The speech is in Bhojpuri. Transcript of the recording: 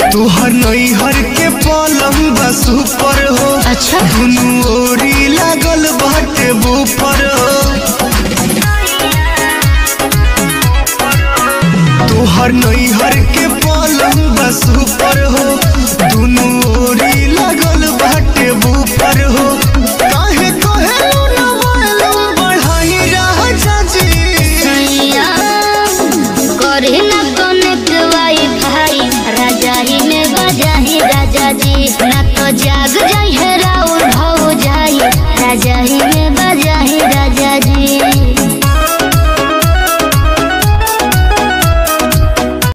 तोहर नैहर के पलंग बस ऊपर हो अच्छा दुनू ओरी लागल बाटे बुफर हो तोहर नैहर के पलंग बस ऊपर हो